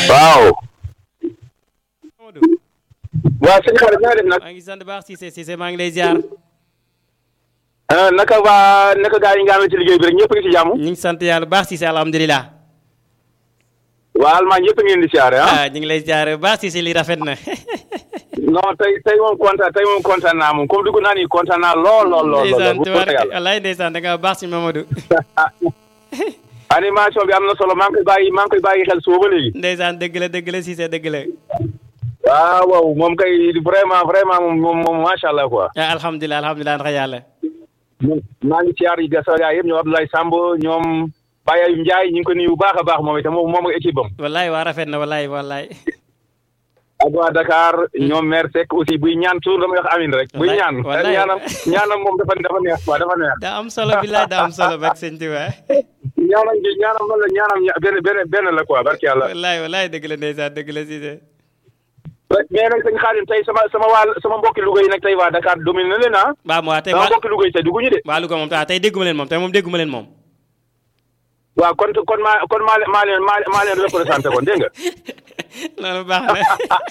waaw. Mamadou waa sëñ xarit na nga def nag. maa ngi sant baax Cissé Cissé maa ngi lay ziar ah naka waa naka gaa yi nga amee ci liggéey bi rek ñëpp a ngi ci jàmm. ñu ngi sant yàlla bu baax Cissé alhamdulilah waa Allemagne ñëpp a ngi leen di siyaare ah. ah ñu ngi lay ziar bu baax Cissé li rafet na non tey tey moom kontaan tey moom kontaan naa moom comme dugg naa nii kontaan naa lool lool lool. ndeysaan lool tubaar yàlla. wallaay ndeysaan da nga baax si Mamadou animation bi am na solo maa ngi koy bàyyi maa ngi koy bàyyi xel suba ba léegi. ndeysaan dëgg la dëgg la Cissé dëgg la waaw waaw moom kay vraiment vraiment moom moom moom macha allah quoi. ah alhamdulilah alhamdulilah ndax yàlla ñun maa ngi siyaar yi gasa gaa yëpp ñoom Abdoulaye Samb ñoom Baye Ayou Ndiaye ñu ngi ko nuyu bu baax a baax moom itam moom moom ak équipe am. wallaay waa rafet na wallaay wallaay ak waa Dakar ñoom maire Seck aussi buy ñaan toujours damay wax amin rek. buy Wallaay, ñaan wallaay. ñaanam ñaanam moom dafa dafa neex quoi dafa neex. daa am solo billaay daa am solo bak sëñ Tuba ñaanam gi ñaanam man la ñaanam ña- benn benn benn la quoi barki yàlla. wallaay wallaay dëgg la ndeysaan dëgg la Cissé mais nag sëñ Xaadim tey sama sama waa sama mbokki Louga yi nag tey waa Dakar domine na leen ah. waaw mu waa tey sama waa mbokki Louga yi tey dugguñu de. waa Louga moom ah tey dégguma leen moom tey moom dégguma leen moom waaw kon kon maa kon maa leen maa leen maa leen représenté kon dégg nga. loolu baax na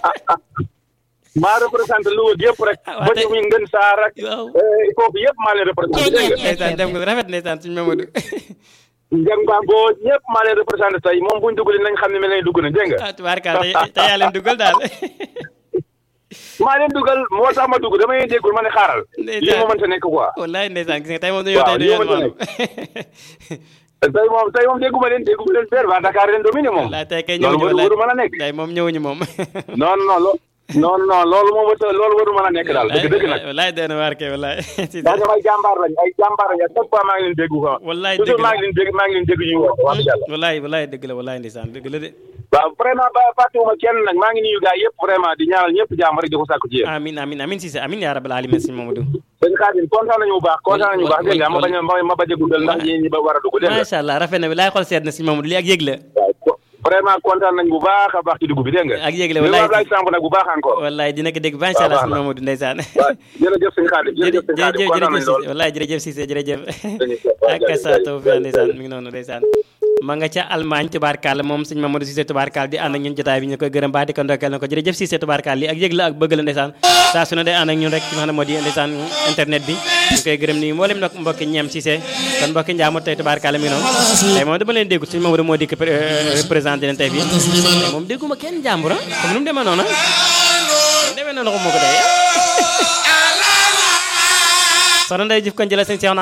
maa représenté Louga gi yëpp rek. Ah, waa ba tey- ci muy ngën saar ak. waaw eh, foofu yëpp maa leen représenté dégg nga. ndeysaan dem nga rafet ndeysaan suñu Mamadou Njeng Bango ñëpp maa leen représenté tey moom buñ dugg nañ xam ne mel nañ dugg na dégg nga. ah tubaarkaal tey tey yaa leen dugal daal maa leen dugal moo tax ma dugg damay déggul ma ne xaaral. Ndeysaan. lii moo mënta nekk quoi. wallaay ndeysaan gis nga tey moom dañoo Waaw, tey lii dañoo ma maanu tey moom tey moom dégguma leen dégguma leen père waa Dakar leen dominé moom. wallaay tey kay loolu ñëwuñu waru wallaay waru mën a nekk. tey moom ñëwuñu moom non non lo non non loolu moom wata loolu waru mën a nekk daal dëgg dëgg nag. wallaay doy na waar kay wallaay si daa ñoom ay jàmbaar lañ ay jàmbaar lañ à chaque fois maa ngi leen dégg quoi. wallaay toujours dëgg maa la ngi leen dégg maa ngi leen dégg ñuy wax wax yàlla. wallaay wallaay dëgg la wallaay ndeysaan dëgg la de waaw vraiment ba fàttewuma kenn nag maa ngi nuyu gars yëpp vraiment di ñaanal ñëpp jàmm rek di ko sàkku ci yéen. amin amin amin Cissé amin yaa rabbal alamin sëñ Mamadou sëñ Xaadim kontaan nañu bu baax kontaan nañu bu baax dégg nga ma bañ a ma bañ a guddal ndax ñi ñi ba war a dugg dégg nga. macha allah rafet na bi laay xool seet na sëñ Mamadou lii ak yëg la waaw ko- vraiment kontaan nañ bu baax a baax ci dugub bi dégg nga. ak yëg la li wallaay ma Ablaye Samb nag bu baax encore. wallaay dina ko dégg macha allah baax sëñ na. Mamadou ndeysaan waaw jërëjëf sëñ Xaadim jërëjëf sëñ Xaadim jërëjëf kontaan nañ jërëjëf lool. Cissé wallaay jërëjëf Cissé jërëjëf Jërëjëf. ak sa taw fi ndeysaan mi ngi noonu ndeysaan ma nga ca Allemagne tubaarkaal moom sëñ Mamadou Cissé tubaarkaal di ànd ak ñun jotaay bi ñu koy gërëm baax di ko ndokkeel na ko jërëjëf Cissé tubaarkaal li ak yëg la ak bëgg la ndeysaan saa su ne day ànd ak ñun rek ci nga xam ne moo di ndeysaan internet bi ñu koy gërëm nii mboolem nag mbokki ñeem Cissé kon mbokki njaamut tey tubaarkaal mi ngi noonu tey moom dama leen déggu sëñ Mamadou moo dikk représenté leen tey fii tey moom dégguma kenn jàmbur ah comme nu mu demee noonu ah demee noonu ko moo ko dee soxna Ndeye Diouf kon jëlee sëñ Cheikh